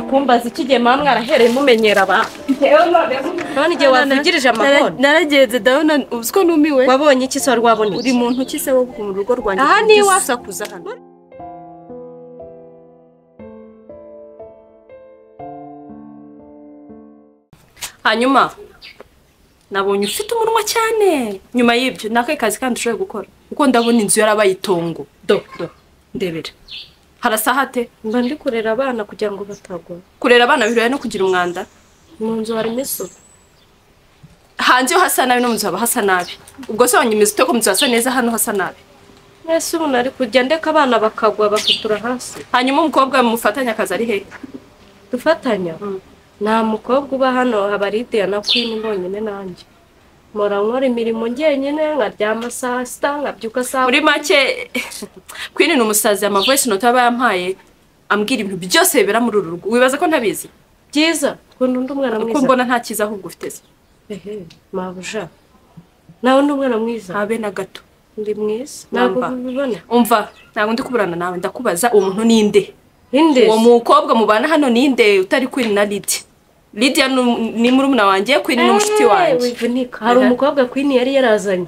kumbaza ikigema hamwe arahereye mumenyera abantu none igihe wavugirije amakoni naragenze ndabona uzi ko numiwe wabonye iki se wari wabona uri iki mu ntoki se wo mu rugo rwanjye Aha ni iwacu. usakuza hano hanyuma nabonye ufite umunwa cyane nyuma y'ibyo ni akahe kazi kandi ushoboye gukora kuko ndabona inzu yarabaye itongo do do ndebera harasa hate mba ndi kurera abana kugira ngo batagwa kurera abana birwaye no kugira umwanda mu nzu harimo isuku hanze iyo hasa nabi no mu nzu haba hasa nabi ubwo se wanyemeza ute ko mu nzu hasa neza hano hasa nabi mwese ubu nari kujya ndeka abana bakagwa bakatura hasi hanyuma umukobwa mufatanya akazi ari hehe dufatanya nta mukobwa uba hano habaride ya na kwini mbonyine nanjye mpora nkora imirimo njyenyine nkaryama saa sita nkabyuka saa muri make kwini ni umusazi amavoyisi note aba yampaye ambwira ibintu byose bibera muri uru rugo wibaza ko ntabizi byiza ukuntu undi umwana kuko mwiza mbona nta cyiza ahubwo ufite se ehe mabuja nawe undi umwana mwiza habe na gato ndi mwiza Namba. ntabwo ubibona umva ntabwo ndi kuburana nawe ndakubaza uwo muntu ni nde ninde uwo mukobwa mubana hano ni nde utari kwini na lidi lidiya ni- ni murumuna wanjye kwini ni umushiti wanjye wivunika hari Aha. umukobwa kwini yari yarazanye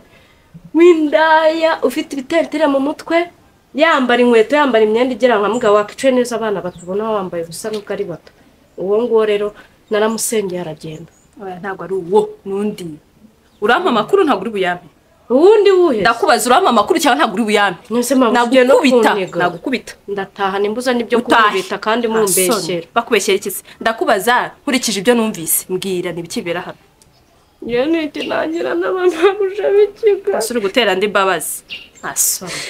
w'indaya ufite ibiteritire mu mutwe yambara inkweto yambara imyenda igera nka mugabo wakicaye neza abana batabona wambaye ubusa nubwo ari bato uwo nguwo rero naramusengeye aragenda Oya, ntabwo ari uwo n'undi urampa amakuru ntabwo uri buyampe uwundi wuhe ndakubaza urampa amakuru cyangwa ntabwo uri buyampe mwese mwavugiye no nagukubita kunnyega nagukubita ndataha nimbuza n'ibyo Utahe. kumbita kandi mumbeshyera Asoni. bakubeshyera iki se ndakubaza nkurikije ibyo numvise mbwira ntibikibera hano iyo ni ikinangira n'abanabuja b'ikigo ese uri gutera andi mbabazi asoni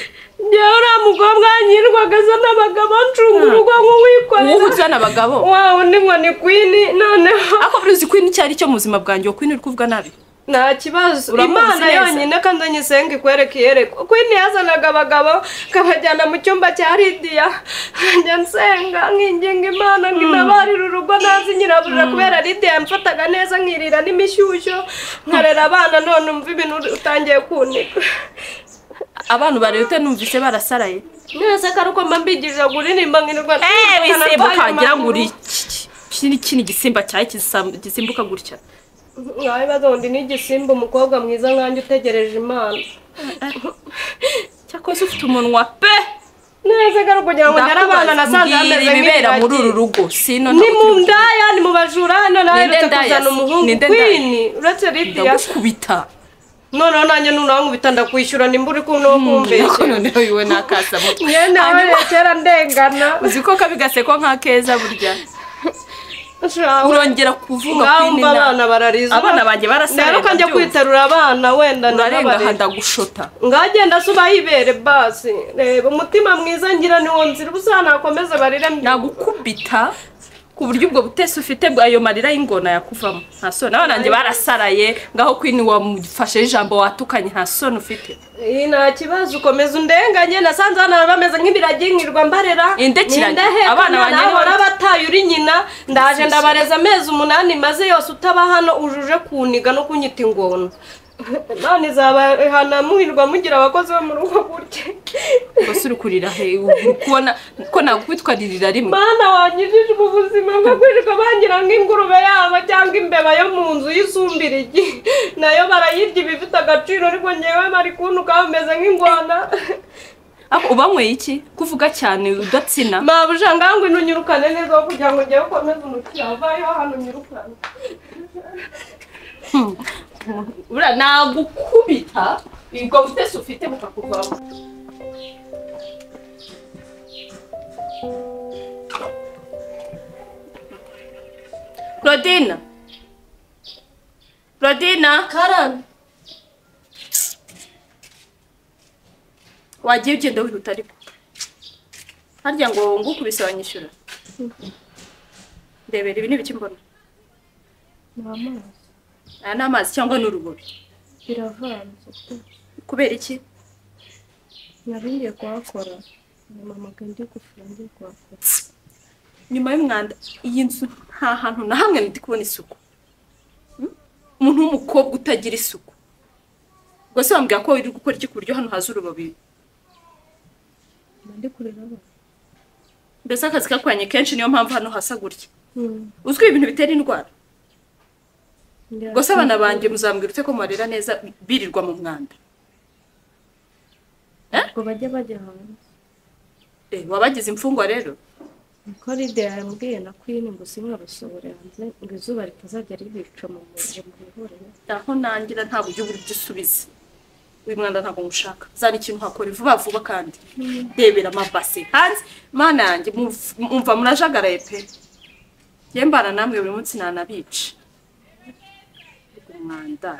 njyewe uriya mukobwa yanyirwaga asa n'abagabo ncunga urugo nk'uwikorera wowe uzi hano abagabo wawe undi ngo ni kwini noneho ariko buriya uzi kwini icyo ari cyo mu buzima bwanjye uwo kwini uri kuvuga nabi nta kibazo Uramuzi imana neza. yonyine kandi nyisenga ikwereke iyerekwa kwini yazanaga abagabo akabajyana mu cyumba cya lidiya njya nsenga nkinginga imana ngo inabarire urugo ntazi nyiraburira kubera lidiya yamfataga neza nkirira n'imishyushyo nkarera abana none umva ibintu utangiye kunika abantu bareba ute numvise barasaraye mwese ko ari uko mba mbigirije kuririmba nkirirwa eee wisimbuka ngira ngo uri uriye iki- iki ni kino igisimba cyawe gisam- gisimbuka gutya nkawe bazondi n'igisimba umukobwa mwiza nkanjye utegereje imana cyakoze ufite umunwa pe neza garo kugira ngo ndare abana nasanze Ndakubaza, hameze mbwira ibibera muri uru nk'ibiragi. rugo sino ni ntabwo mu turi bukubite. ndaya ni mu bajura hano naherutse ndaya kuzana se? Ni umuhungu nde ndaya? kwini uretse lidiya ndagukubita noneho nanjye nunaho nkubita ndakwishyura nimba uri kumwe ariko n'uwukumbeshe noneho iwe nakasa buto mwene Hanyuma- wawe kera ndengana uzi ko kabi gaseko nka keza burya Shawe, urongera kuvuga ngaho kwini umva na- abana barariza Abana banjye barasarenda Ndaheruka njya byose. kwitarura abana wenda urarenga aha ndanabarera. ndagushota ngaho agenda asuba yibere basi reba umutima mwiza ngira niwo nzira ubusa nakomeze barire mbyuka nagukubita ku buryo ubwo butesi ufite bwa- ayo marira y'ingona yakuvamo nta soni abana banjye barasaraye ngaho kwini wamufashe ijambo watukanye nta soni ufite iyi nta kibazo ukomeza undenganye nasanze hano bameze nk'ibiragi nkirirwa mbarera Indekiragi. Abana abana banjye banjye ni bahora bake. bataye uri nyina ndaje ndabareza amezi umunani maze yose utaba hano ujuje kuniga no kunyita ingona none izabahana muhirwa mugira abakozi bo mu rugo gutya gusa uri kurira he uri kubona ko nagutwaririra rimwe mana wanyujije ubu buzima bwo kwirirwa bangira nk'ingurube yabo cyangwa imbeba yo mu nzu y'isumbirigi nayo barayirya iba ifite agaciro ariko ngewe bari kuntuka bameze nk'ingona Ako, ubanyweye iki kuvuga cyane udatsina mabuja ngangu ntunyirukane neza aho kugira ngo ujyeho ukomeze umukiriya avayo hano unyirukane buriya nagukubita ubwo butesi ufite bukakuvamo claudine claudine karani wagiye ugenda wihuta ariko harya ngo ngukubise wanyishyura ndebera ibi ni ibiki mbona aya ni amazi cyangwa ni urubobi biravanze kubera iki nari ngiye kuhakora nyuma amaga ndi gufura ndi kuhakora nyuma y'umwanda iyi nzu nta hantu na hamwe ndi kubona isuku Hmm? umuntu w'umukobwa utagira isuku ubwo se wambwira ko uri gukora iki ku buryo hano haza urubobi mba ndi kureba abantu mbese akazi kakwanye kenshi niyo mpamvu hano hasa gutya uzwi ibintu bitera indwara gusa abana banjye muzambwira ute ko mubarera neza birirwa mu mwanda ngo bajye bajya hanze Eh, wabagize imfungwa rero niko ride yambwiye na kwini ngo simwabasohore hanze ngo izuba ritazajya ribica mu muriro mu bihuriro naho nangira ntabwo ujya ubura ibyo usubiza uyu mwana ntabwo mushaka zana ikintu hakora vuba vuba kandi rebera amabase hanze mana yanjye muv- mumva murajagaraye pe ye mbana namwe buri munsi nanabica umwanda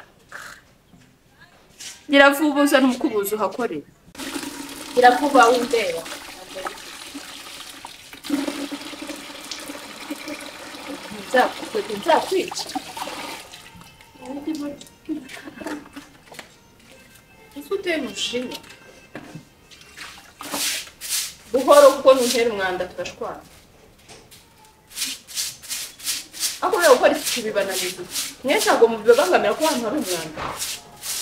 nyiravuba uzana umukubuzi uhakore nyiravuba wundeba nzakwica Ese uteye umushinga buhoro kuko ntutera umwanda turashwana aho rero gukora isuku bibananiza mwe ntabwo mubibangamira ko ahantu hari umwanda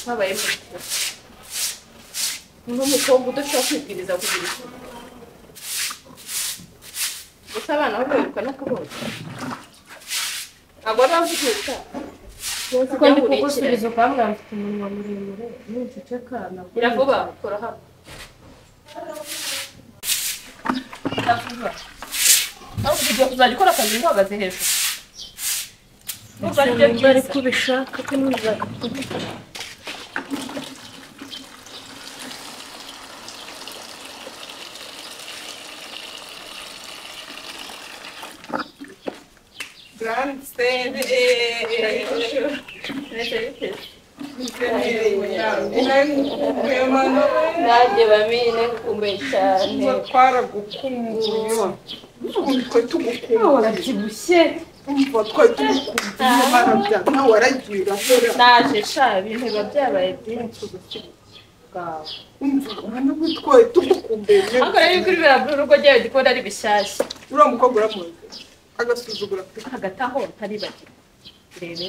habayemo n'umukobwa udashobora kwibwiriza kugira isuku gusa abana bo biruka no kubona ntabwo baba bafite ubutaha kuko ndi kugusubiza ukambwira mfite umunwa muremure n'uceceka nabwo Iravuba kora hano Iravuba ariko ugiye kuzajya ukora akazi uhagaze hejuru Nubwo ari byo bari byiza. kubishaka ko ntuzakubwira nanjye bamine ngukumbuye cyane twaragukumbuye twe tugukumbuye urabyibushye umva twe tugukumbuye barabya nawe aragira ahera naje sha ibintu biba byabaye byinshi ubukire bwawe umva ubona ko twe tugukumbuye ariko rero yuko uri buriya urugo ryawe gikunda ari bishyashya uriya mukobwa uramuzi agasuzugura pe hagati aho ntaribagirwa rebera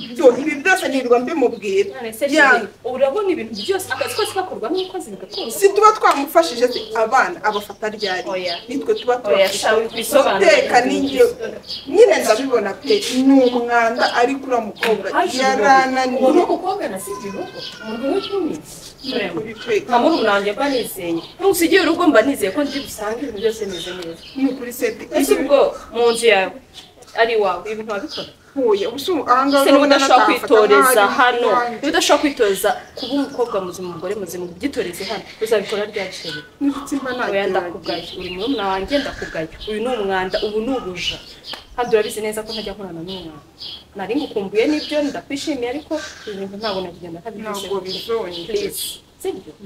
ibyo ibi byose nirirwa mbimubwira none se Yanze. urabona ibintu byose akazi kose gakorwa n'umukozi bigakorwa si tuba twamufashije se abana abafata ryari Oya. nitwe tuba Oya, sha, wisobanure. guteka ninjye nyine ndabibona pe ni umwanda ariko uriya mukobwa yarananiye umukobwa nasibye urugo umuntu w'icyumba kuri pe nka murumuna wanjye mba nizeye nusigiye urugo mba nizeye ko ndi busange ibintu byose bimeze neza ni kuri seti ese ubwo mu nzu yawe ari iwawe ibintu wabikora huye ubu ahangaha ese niba udashobora kwitoreza hano niba hano udashobora kwitoreza kuba umukobwa muzima umugore muzima ubyitoreze hano uzabikora ryari shebi niba oya ntagerageza ndakugaya uri murumuna wanjye ndakugaya uyu ni umwanda ubu ni ubuja kandi urabizi neza ko ntajya nkorana n'umwanda nari ngukumbuye n'ibyo ndakwishimiye ariko ibi bintu ntabwo nagenda ntabigeze ntabwo bizongera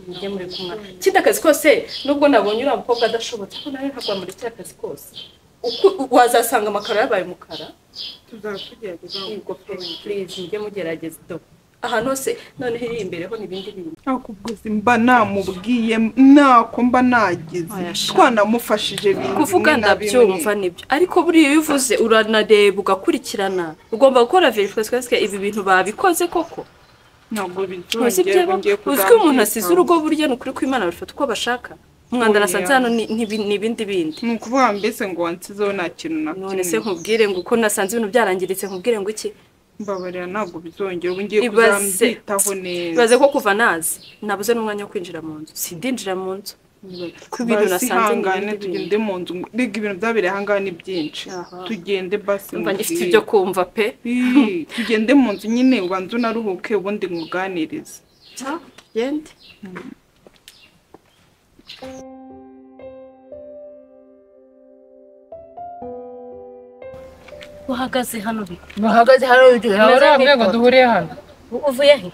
njye muri kumwe kindi akazi kose nubwo nabonye uriya mukobwa adashobotse ko nawe ntabwo wamurekera akazi kose Uku- wazasanga amakaro yabaye umukara tuzaba tugerageza yego pe purize mujye mugerageza do ahantu hose noneho iri imbere ho ni ibindi bintu ntakubwizi mba namubwiye ntako mba nagize Oya, sha. twanamufashije bimwe kuvuga na bimwe. ndabyumva nibyo ariko buriya iyo uvuze uranareba ugakurikirana ugomba gukora verifikasiyo ibi bintu babikoze koko ntabwo bizongera Ntose byaba ngiye uzwi umuntu kuzambika. asize urugo burya ni ukuri ko imana babifata uko bashaka umwanda Oya. nasanze hano ni- ntibi- ni ibindi bindi ni ukuvuga mbese ngo wansizeho nta kintu na none se nkubwire ngo uko nasanze ibintu byarangiritse nkubwire ngo iki mbabarira ntabwo bizongera ubu ngiye Ibaze. kuzambyitaho neza ibaze ko kuva nazi nabuze n'umwanya wo kwinjira mu nzu sindinjira mu nzu kuko ibintu basi nasanze ni ihangane ibindi bintu tugende mu nzu rega ibintu byabereye ahangaha ni byinshi Aha. tugende basi numva ngifite mubwire. ibyo kumva pe Ii, tugende mu nzu nyine ubanza unaruhuke ubundi muganirize gende uhagaze hano bi bahagaze hari urugero Tumeze hari hamwe ngo nk'ipoto. duhuriye hano uvuye he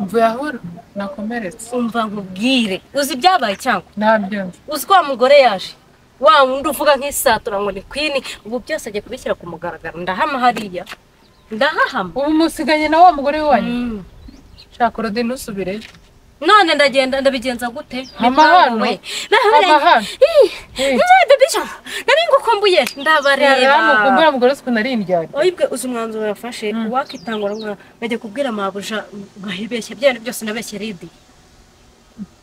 mvuye ahura nakomeretse umva nkubwire uzi ibyabaye cyangwa ntabyumva uzi ko wa mugore yaje wa wundi uvuga nk'isatura ngo ni kwini ubu byose agiye kubishyira ku mugaragaro ndahama hariya ndahahama ubu musiganye na wa mugore wanyu Mm. shaka urode ntusubireyo none ndagenda ndabigenza gute Hama hano. Hama hano. Eh. nari ngukumbuye ndabareba hano kumbura mugore si ukuntu ari indyari oyibwe uzi umwanzuro wafashe wakitangura ngo bajya kubwira mabuja ngahibeshya byari byose nabeshye ridi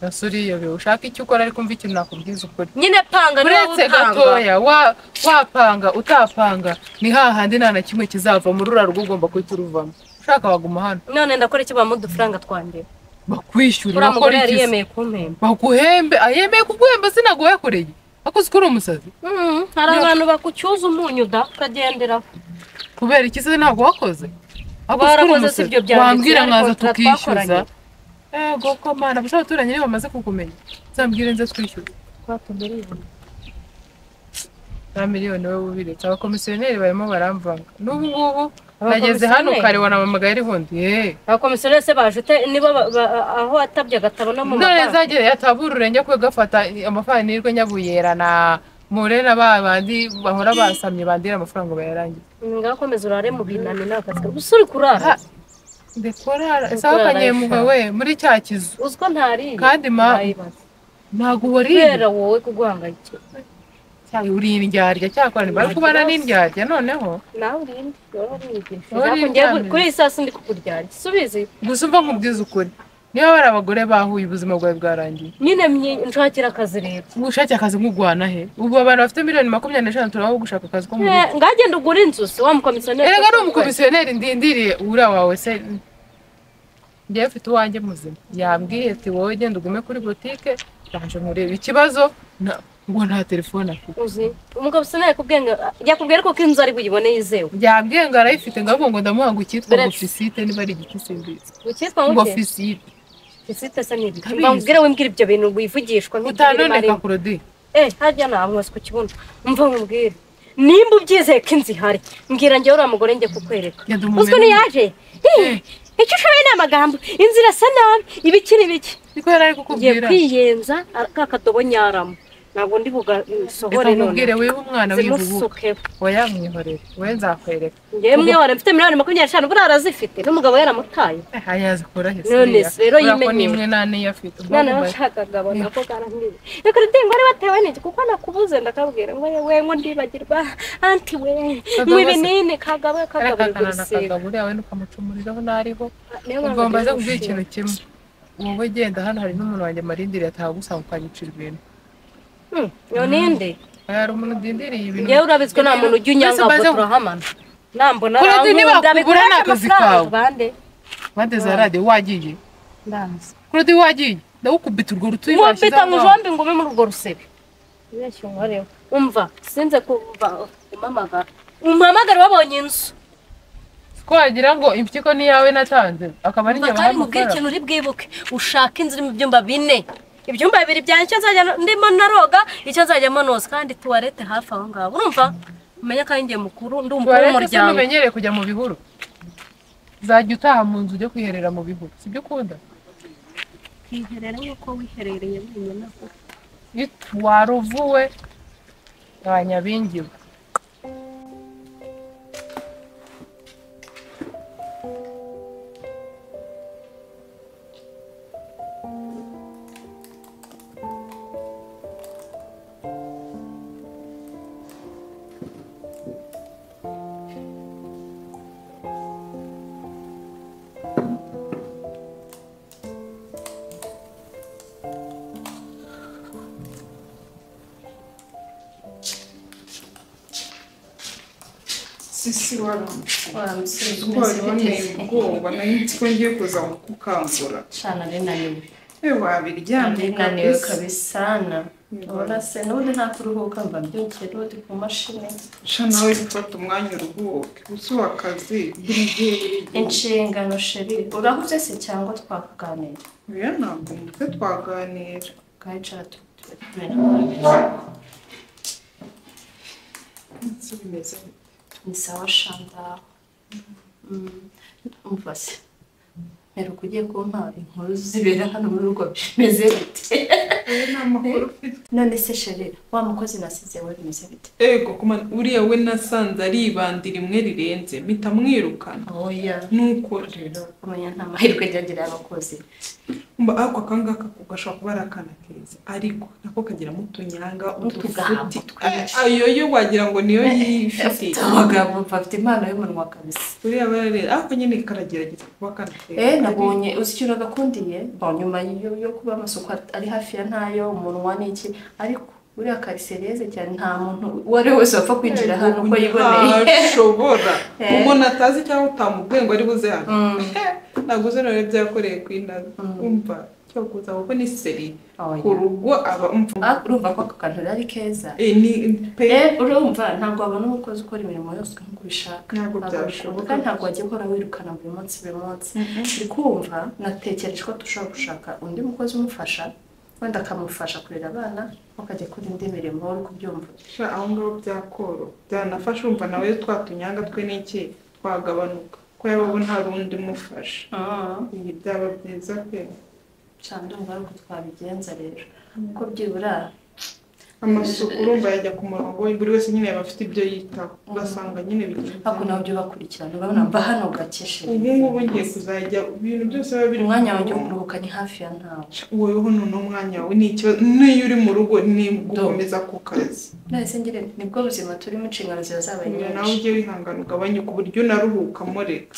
gasuriyobe ushaka icyo ukora ariko umva ikintu nakubwiza ukuri nyine panga niba uretse utanga gatoya wa- wapanga utapanga ni hahandi nta na kimwe kizava muri uriya rugo ugomba guhita uruvamo ushaka waguma hano none ndakora iki bamuha udufaranga twambere bakwishyura uriya mugore bakora yari iki se? yemeye kumpemba baguhembe ayemeye kuguhemba sinaguhekoreye akoze ukuri umusazi Mm, hari abantu bakucyuza umunyu da ukagenderaho kubera iki se ntabwo wakoze akoze ukuri Warakoze si umusazi ibyo byanditse, wambwira ariko nkaza tuba tukishyuza twakoranye. ego ko mana gusa abaturanyi niba bamaze kukumenya uzambwire nze twishyure na miliyoni wowe ubiretse abakomisiyoneri barimo baramvanga n'ubu ngubu nageze hano Abakomisiyoneri? kare wanampamagaye arihundi yeee abakomisiyoneri se baje ute- nibo ba- ba- aho atabye agatabona mu none mabanki zagiye yatabura ururenge kwe gafata amafarinirwe nyabuyera na mure na ba bandi bahora basamye bandira amafaranga bayarangiza ngaho komeza urare mu binani nawe akazi gusa uri kurara Ha, ndekorara sawa kanyemuga we muri cya kizu uzi ko ntariye Kandi ma- Ntayibaza. ntabwo wariye kubera wowe kuguhangayikira cyayi uri indyarya cyakora ntibari kubana n'indyarya noneho nawe urinde wowe uriyigisha Wowe Nako uri njyewe indyarya. kuri iyi saa si ndi kukuryarya subizi gusa umva nkubwiza ukuri niba bari abagore bahuye ubuzima bwawe bwarangiye nyine mye- nshakira akazi rero gushakira akazi nk'ugwana he ubu abantu bafite miliyoni makumyabiri n'eshanu turabaho gushaka akazi ko mu rugo Eh, ngagenda ugura inzu se wa mukomisiyoneri erega ni umukomisiyoneri ndindiriye ura wawe se njyewe mfite uwanjye muzima yambwiye ati wowe genda ugume kuri butike yaje nkureba ikibazo na- ngo nta telefone afite uzi umukomisiyoneri kubwenga yakubwira ko ko inzu ari buyibone yizewe yambwiye ngo arayifite ngavuga ngo ndamuhanga icyitwa Beretse. ngo fisite niba ari igiti simbizi gukitwa ngo muke fisite isite se ni ibiki Ndabizi. mbabwire wimbwira ibyo bintu wivugishwa utandoneka kurodi eh harya namwese ku kibuno umva nkubwire nimba ubyizeye ko inzu ihari mbwira njyewe uriya mugore njye kukwereka Genda umumere uzwi ntiyaje Eh. Eh, icyo ushoboye ni amagambo inzu irasa nabi ibiki n'ibiki niko yari ari ngiye kukubwira kwiyenza ara- ka kadobo nyaramo ntabwo ndi reka bugasohore none nkubwire wiba umwana w'ivubuka zimusukeho oya mwihorere we nzakwereka njyewe mwihore mfite miliyoni makumyabiri n'eshanu buriya arazifite n'umugabo yaramutaye ayazi korohe None se, rero ko yimenyere. n'imwe nta n'iyo afite none Ubwo nashakaga abona ko karambiwe reka rudingo wari watewe n'iki kuko nakubuze ndakabwira ngo yewe ngo ndibagirwa anti we Kagabo mu se- binini kagabe kagaburira arakakana na urusiga kagabo uriya we nukamucumuriraho n'ariho niyo mpamvu ubwo mbaze ngiye kubwira gushima. ikintu kimwe wowe genda hano hari n'umuntu wanjye marindiriye ataha gusanga ukanyicira ibintu Hmm, none nde Oya, hari umuntu udindiriye ibintu njyewe urabizwe nta muntu ujya unyanga Mbese ahubwo mbaze- turahamana nambona Kuradi niba kubura ni akazi kawe. bande bande za radiyo wagiye ndazi kurodi wagiye ndawukubita urwo rutuye nkubita nkujombe ngo ube muri urwo rusebe ubeshye unkoreho umva sinze kumva umamagara umpamagara wabonye inzu ko wagira ngo impyiko ni iyawe natanze akaba ari njye kandi mubwire amafaranga ikintu uri bwibuke ushaka inzu irimo ibyumba bine ibyumba bibiri byanjye icyo nzajya ndimo naroga icyo nzajyamo noza kandi tuwarete hafi aho ngaho urumva umenya ko ari njye mukuru ndi umukuru tuwarete se w'umuryango numenyereye kujya mu bihuru uzajya utaha mu nzu ujya kwiherera mu bihuru sibyo ukunda twiherera nk'uko wiherereye wenyine waruvuwe wanyabingiwe sisi waramutse waramutse ubwoba nari nzi ko ngiye kuza kukangura Shana rinaniwe. ewe wabiryamye Rinaniwe kabisa na. Urabona se n'ubundi nta kuruhuka mba mbyukiye n'ubundi ku mashini. sha nawe gufata umwanya uruhuke gusuha akazi buri gihe buri gihe Inshingano sheri. Urahuze se cyangwa twakuganira? oya ntabwo umutwe twaganira Ukayicara tu- tu- nzi bimeze ni sawa shanda. Mm, Umva se. Mperuka ugiye kumpa inkuru zibera hano muri rugo bimeze bite? oya nta makuru ufite None se sheri wa mukozi nasize we bimeze bite? ego kuma uriya we nasanze aribanda rimwe rirenze mpita mwirukana Oya. nuko rero kumenya nta mahirwe ryagira abakozi mba ako akangaka ko gashobora kuba ari akana keza ariko nako kagiramo utunyanga utufuti Eh, ayo yo wagira ngo niyo yifite afite amagambo mva afite impano y'umunwa kabisa uriya bararera ariko nyine karagerageza kuba kana keza Eh, nabonye uzi ikintu gakundiye bon nyuma yo, yo kuba amasuku at- ari hafi ya ntayo umunwa n'iki ariko uriya karisereze cyane nta muntu uwo ari we wese wapfa kwinjira hano uko yiboneye ntashobora Eh. umuntu atazi cyangwa utamubwiye ngo ari buze hano Eh, ntabwo uzi nawe byakoreye ku indazi umva cyo kuza kuko ni seri ku Oya. rugo aba umva Ah, urumva ko ako kantu rero ari keza Eh, ni pe Eh, urumva ntabwo wabona umukozi ukora imirimo yose nk'uko ubishaka Ntabwo byashoboka. byashoboka kandi ntabwo wajya uhora wirukana buri munsi buri munsi ndi kumva natekereje ko dushobora gushaka undi mukozi umufasha wenda akamufasha kurera abana ukajya kora indi mirimo uri kubyumva sha aho ngaho byakoro byanafasha umva nawe twa tunyanga twe n'iki twagabanuka ko yaba abona hari undi umufasha ibi byaba byiza pe cyane ndumva ari uko twabigenza rero kuko byibura amasuku urumva yajya ku murongo we, buri wese nyine yaba afite ibyo yitaho ugasanga nyine bigenda ariko nabyo bakurikirana urabona mba hano gakeshe ubu ngubu ngiye kuzajya ibintu byose biba biri umwanya wanjye ku wo murongo. kuruhuka ni hafi ya ntawe woweho ni umwanya wawe ni ikibazo n'iyo uri mu rugo ni gukomeza ku kazi nahise ngira nibwo buzima turimo inshingano ziba zabaye kugira nawe nyinshi ujye wihangana ugabanye ku buryo unaruhuka mureka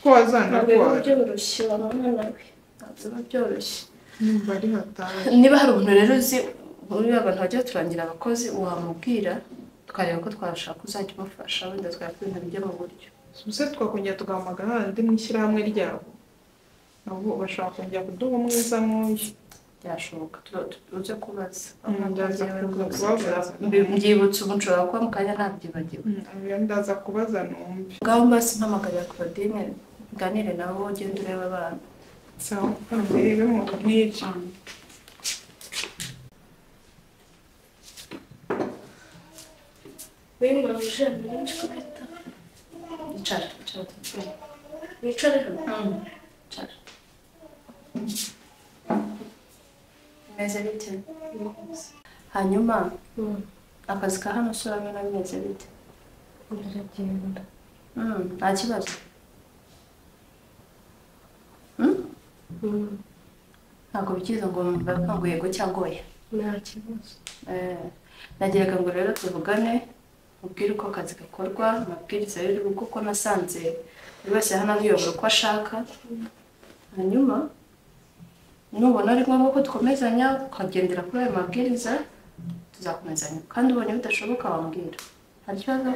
ko ntabwo biba wazanarwara byoroshye wa mwana we ntabwo biba byoroshye niba ari hatari niba hari umuntu rero uzi uriya abantu bajya baturangira abakozi wamubwira tukareba ko twashaka uzajya umufasha wenda twakora ibintu bijya mu buryo se twakongera tugahamagara hahandi mu ishyirahamwe ryabo nabo bashobora kongera kuduha umwiza nk'uyu byashoboka tu- tu- uze kubaza Mm, ndaza Njyewe kuza rwose kubabaza. mbi- mbyibutse umuco wawe kuba mu kanya ntabyibagiwe iyo ndaza kubaza numve ngaho mbasi mpamagarira Claudine nganire nabo ugenda ureba abana sawa murebe mu nk'ibyo wimura ujana nyinshi kubita icara icara tuvugane. wicare hano icara bimeze bite hanyuma akazi ka hano sorabona bimeze bite ndaragenda Mm, nta kibazo Mm, ntabwo bikiza ngo mbakangu yego cyangwa oya nta kibazo Eh, nagiraga ngo rero tuvugane ubwire uko akazi gakorwa amabwiriza rero uri kuko nasanze buri wese hano abiyobora uko ashaka hanyuma nubona ari ngombwa ko dukomezanya ukagendera kuri ayo mabwiriza tuzakomezanya kandi ubonye bidashoboka wambwira nta kibazo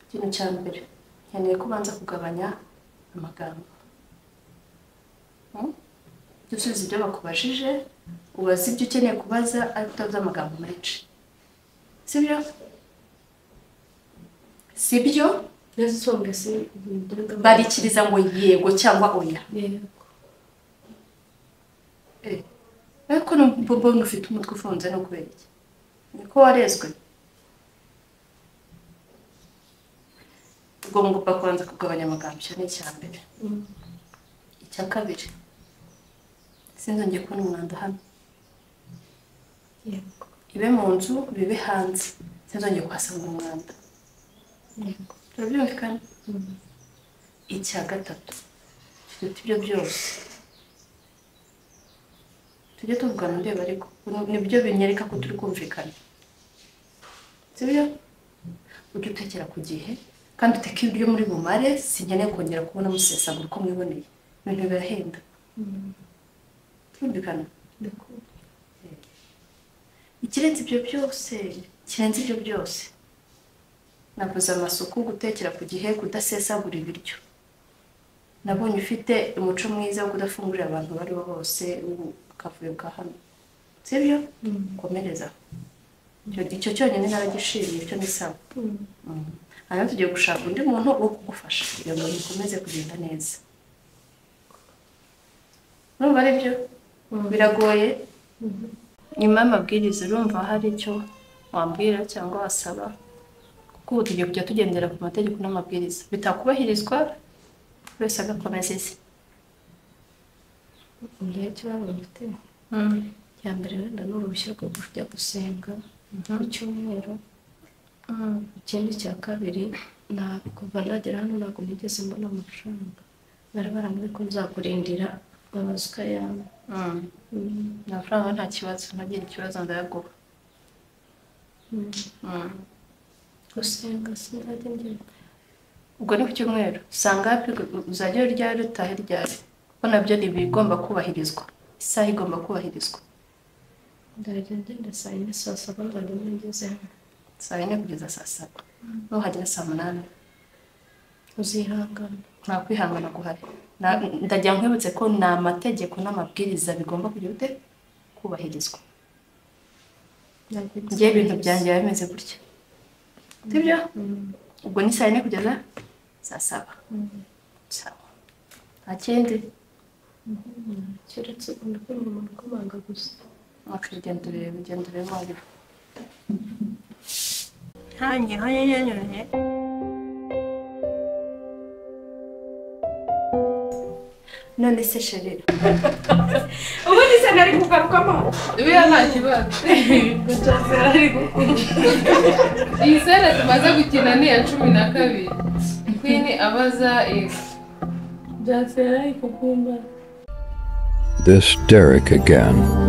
ikintu cya mbere nkeneye ko ubanza kugabanya amagambo Hmm? Jya usubiza ibyo bakubajije ubaza ibyo ukeneye kubaza ariko utavuze amagambo menshi sibyo sibyo nasonga sindaga barikiriza ngo yego cyangwa oya yego ariko numva mbona ufite umutwe ufunze no kubera iki niko warezwe ugomba kubanza kugabanya amagambo icyo ni icya mbere icya kabiri sinzongeye kubona umwanda hano yego ibe mu nzu bibe hanze sinzongeye kuhasanga umwanda yego turabyumvikana icya gatatu turuta ibyo byose tujye tuvugana ndeba ariko ni- nibyo binyereka ko turi kumvikana sibyo ujye utekera ku gihe kandi uteke ibiryo muri bumare sinkeneye kongera kubona musesagura uko mwiboneye ibintu birahenda turumvikana ndakumva ikirenze ibyo byose kirenze ibyo byose navuze amasuku gutekera ku gihe kudasesagura ibiryo nabonye ufite umuco mwiza wo kudafungurira abantu abo ari bo bose ubu akavuyo bwa hano sibyo komereza Icyo- icyo cyonyine naragishimiye icyo ni sawa Mm. hanyuma tugiye gushaka undi muntu wo kugufasha kugira ngo bikomeze kugenda neza urumva ari byo biragoye nyuma y'amabwiriza urumva hari icyo wambwira cyangwa wasaba kuko ubu tugiye kujya tugendera ku mategeko n'amabwiriza bitakubahirizwa buri wese agakomeza ize ngira ikibazo mfite ya mbere wenda ni uruhushya rwo kujya gusenga ku cyumweru ikindi cya kabiri nta kuva nagera hano ntabwo nigeze mbona amafaranga bari barambwiye ko nzakurindira babaza ukayanga amafaranga nta kibazo ntagira ikibazo ndayaguha Mm. gusenga sinzajya ngira ubwo ni ku cyumweru usanga hafi uzajya urya rutahe ryari kuko nabyo ni ibigomba kubahirizwa isaha igomba kubahirizwa ndajya ngenda saa yine saa saba ndajya ngeze hano saa yine kugeza saa saba nuhagera saa munani uzihangana nta kwihangana guhari Na- ndagira ngo nkwibutse ko ni amategeko n'amabwiriza bigomba kugira ute kubahirizwa njyewe ibintu byanjye biba bimeze gutya sibyo ubwo ni saa yine kugeza saa saba sawa nta kindi keretse ukunda kubona umuntu ukomanga gusa wakagenda ureba ugenda ureba wabibona ntangiye hanyanyanyuranye none se sherera ubundi se nari kugarukamo biriya nta kibazo iyi sere tumaze gukina ni iya cumi na kabiri kwini abaza ego This Derek again.